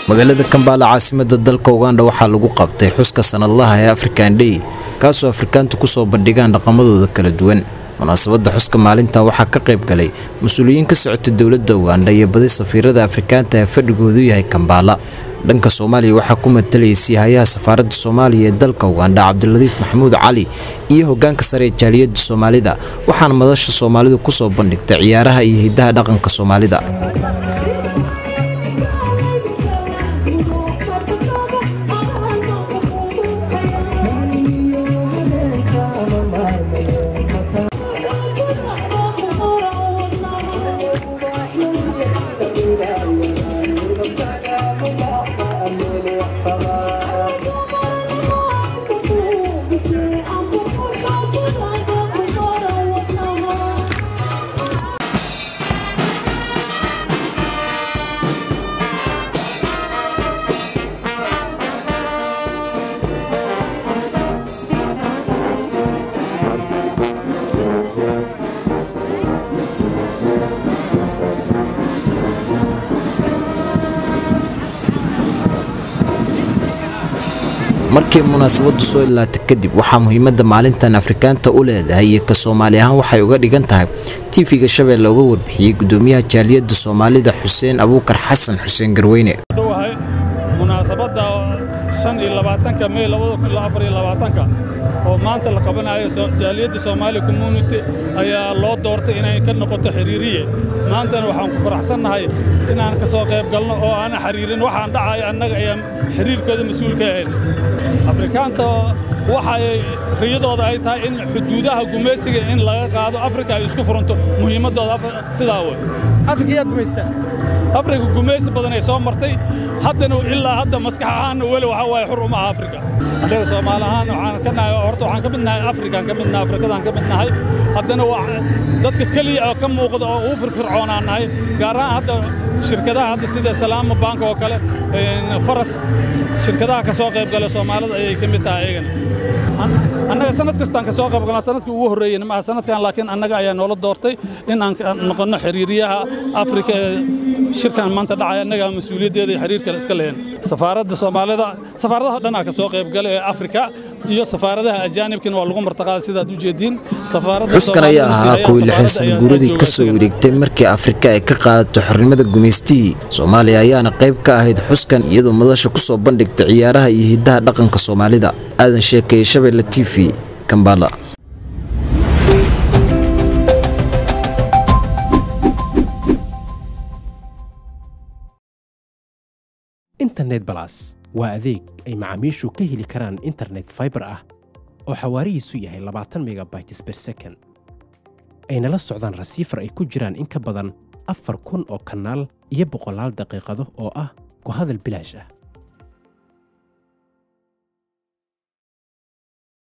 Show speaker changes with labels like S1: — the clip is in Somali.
S1: magaalada kambaala caasimada dalka uganda waxaa lagu qabtay xuska sanadlaha ee african day kaasoo afrikaantu kusoo bandhigaan dhaqamadooda kala duwan munaasabada xuska maalintan waxaa ka qayb galay mas-uuliyiin ka socota dowladda uganda iyo badi safiirada afrikaanta ee fadhigoodu yahay kambaala dhanka soomaaliya waxaa ku matalayay siihayaha safaaradda soomaaliya ee dalka uganda cabdiladiif maxamuud cali iyo hogaanka sare ee jaaliyadda soomaalida waxaana madasha soomaalidu kusoo bandhigtay ciyaaraha iyo hidaha dhaqanka soomaalida markii munaasabadu soo ilaatay kadib waxaa muhiimada maalintan afrikaanta u leedahay iyo ka soomaali ahaan waxay uga dhigan tahay tv-ga shabeelle uga warbixiyey gudoomiyaha jaaliyadda soomaalida xuseen abuukar xasan xuseen garweyne
S2: dhowahay munaasabadda shan iyo labaatanka mey labada kun iyo afar iyo labaatanka oo maanta la qabanayo jaaliyadda soomaali community ayaa loo doortay inay ka noqoto xiriiriye maantana waxaan ku faraxsannahay inaan ka soo qayb galno oo aana xiriirin waxaan dhacaya annaga ayaan xiriirkooda mas-uulka ahayn afrikaanta waxay riyadooda ay tahay in xuduudaha gumaysiga in laga qaado afrika ay isku furanto muhiimaddooda sidaa wey
S3: afrika gumaysta
S2: afrika gumaysi badan ay soo martay haddana ilaa hadda maskax ahaanna weli waxaa waaye xur uma aha afrika annaga soomaali ahaan waxaan ka nahay horta waxaan ka mid nahay afrikaan ka mid nahay afrikadaan ka mid nahay haddana waa dadka keliya oo ka muuqda oo ugu firfircoonaan nahay gaar ahaan hadda shirkadaha hadda sida salaama bank oo kale faras shirkadaha ka soo qayb gala soomaalida ayay ka mid tahay ayagana annaga sanad kastaan ka soo qayb galnaa sanadkii ugu horreeyeyna maaha sanadkan laakiin annaga ayaa noola doortay in aan noqonno xiriiriyaha afrika ee shirkan maanta dhacay annaga mas-uuliyaddeeda iyo xiriirkale iska lehen safaaradda soomaalida safaaradaha dhanaa ka soo qayb gala ee afrika iyo safaaradaha ajaanibkina waa lagu martaqaaday sidaad u jeediin
S1: xuskan ayaa ahaa kow iyo lixdan sano guuradii ka soo wareegtay markii afrika ay ka qaadato xornimada gumaystihii soomaaliya ayaana qayb ka ahayd xuskan iyadoo madasha kusoo bandhigtay ciyaaraha iyo hidaha dhaqanka soomaalida aadan sheekeeye shabeelle t v kambala
S4: internet balas waa adeeg ay macaamiishu ka heli karaan internet faibar ah oo xawaarihiisu yahay labaatan megabytes ber second ayna la socdaan rasiifar ay ku jiraan in ka badan afar kun oo kanaal iyo boqolaal daqiiqado oo ah ku hadal bilaash ah